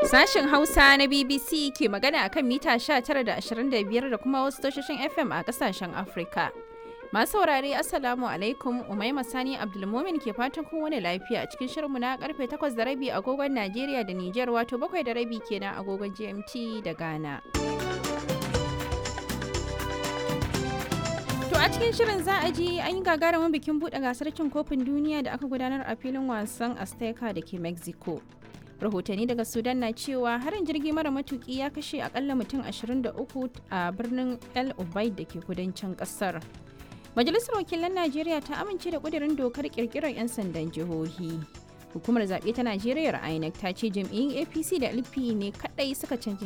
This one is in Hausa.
Sashen Hausa na BBC ke magana a kan mita 19 da 25 da kuma wasu tashoshin FM a kasashen Afrika. Masu saurare Assalamu alaikum Umaima Sani Abdulmumin ke fatan kun wani lafiya a cikin shirinmu na karfe 8 da rabi agogon Najeriya da Nijar wato 7 da rabi kenan agogon GMT da Ghana. To a cikin shirin za a ji an yi gagarumin bikin buɗe gasar cin kofin duniya da aka gudanar a filin wasan Azteca da ke Mexico. Rahotanni daga Sudan na cewa harin jirgi mara matuki ya kashe akalla mutum 23 a birnin El Ubaid da ke kudancin kasar. Majalisar Wakilan Najeriya ta amince da ƙudurin dokar ƙirƙirar 'yan sandan jihohi. Hukumar zaɓe ta Najeriya INEC ta ce jam'iyyun APC da LP ne kaɗai suka cancanci